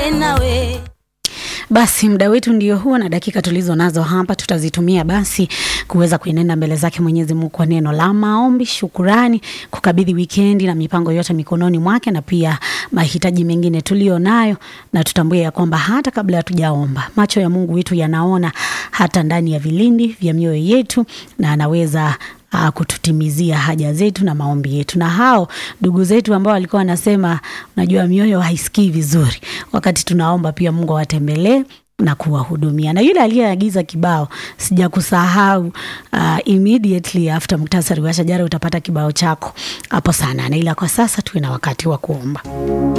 nawe Basi muda wetu ndio huo, na dakika tulizo nazo hapa tutazitumia basi kuweza kuenenda mbele zake Mwenyezi Mungu kwa neno la maombi, shukurani, kukabidhi wikendi na mipango yote mikononi mwake, na pia mahitaji mengine tulio nayo, na tutambue ya kwamba hata kabla hatujaomba macho ya Mungu wetu yanaona hata ndani ya vilindi vya mioyo yetu, na anaweza uh, kututimizia haja zetu na maombi yetu. Na hao ndugu zetu ambao walikuwa wanasema, unajua mioyo haisikii vizuri wakati tunaomba, pia Mungu awatembelee na kuwahudumia. Na yule aliyeagiza kibao, sijakusahau. Uh, immediately after muktasari wa shajara utapata kibao chako hapo sana, na ila kwa sasa tuwe na wakati wa kuomba.